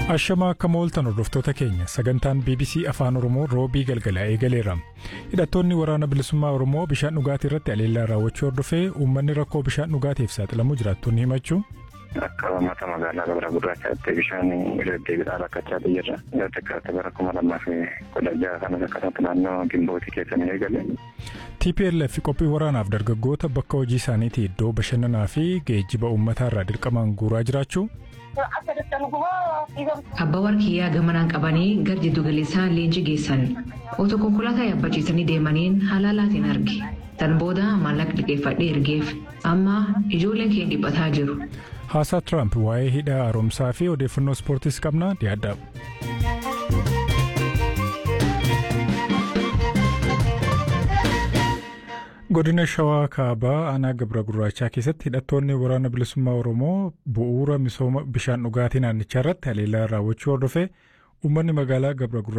Ashamaa akka mooltan hordoftoota keenya sagantaan BBC Afaan Oromoo roobii galgala eegaleera. Hidhattoonni waraana bilisummaa Oromoo bishaan dhugaatii irratti aleellaa raawwachuu hordofee uummanni rakkoo bishaan dhugaatiif saaxilamuu jiraattonni himachuu. Akka uummata magaalaa Gabra Gurraachaatti bishaan deddeebiidhaan rakkachaa jirra. Xiqqaatti bara kuma lamaa fi kudha jaha kanas akkasatti naannoo Gimbootii keessa ni eegale. TPLF qophii waraanaaf dargaggoota bakka hojii isaaniitii iddoo bashannanaa fi geejjiba uummataa irraa dirqamaan guuraa jiraachuu. Abbaa warqiyyaa gamanaan qabanii gara jiddu galeessaa leenjii geessan. Otoo konkolaataa yaabbachiisanii deemaniin halaalaatiin arge. Tan booda maallaqa liqeeffadhee ergeef. Amma ijoolleen keenya dhiphataa jiru. Haasaa Tiraamp waa'ee hidha haaromsaa fi odeeffannoo ispoortiis qabna dhiyaadha. Godina Shawaa Kaabaa aanaa Gabra Gurraachaa keessatti hidhattoonni waraana bilisummaa Oromoo bu'uura misooma bishaan dhugaatii naannichaa irratti haleellaa raawwachuu hordofee uummanni magaalaa Gabra